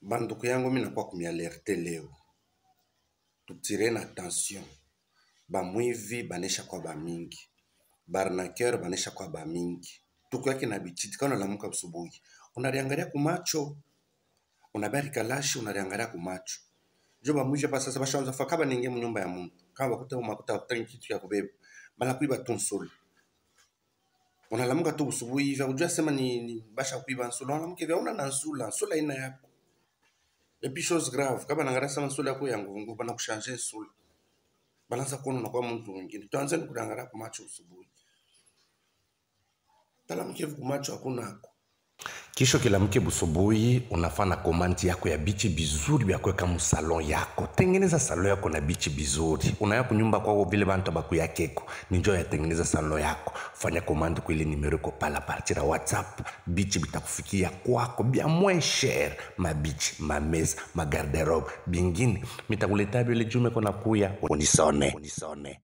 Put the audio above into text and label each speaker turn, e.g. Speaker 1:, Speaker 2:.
Speaker 1: banduku yangu mi nakuwa kumialerte leo tutire na attention bamwivi banesha kwa bamingi barnaker banesha kwa bamingi tuku yake na bichiti kana unalamuka busubuhi unaliangalia kumacho unabarika lashi unaliangalia kumacho jo bamwivi hapa sasa bashaanza fa kaba ninge munyumba ya muntu kama bakuta umakuta utaki kitu ya kubeba bala kuiba tu nsolo unalamuka tu busubuhi hivi ujua sema ni, ni basha kuiba nsolo unalamuka hivi hauna na nsula nsula ina yako et puis chose grave kama nangara sama nsolo yako ya nguvu bana kushanje nsula banaanza kuona unakuwa mtu mwingine tuanzeni kudangalia kumacho usubuhi talamuka hivi kumacho hakunako
Speaker 2: kisho kila mke busubuhi unafanya komandi yako ya bichi bizuri vya kuweka musalon yako tengeneza salon yako na bichi bizuri unaya kunyumba kwako vile bantu bakuyakeko ninjo yatengeneza salon yako fanya komandi kwile nimero iko pala partira whatsapp bichi bitakufikia kwako bya moins cher mabichi mameza magarderobe bingine mitakuleta vile jume kona kuya unisone, unisone.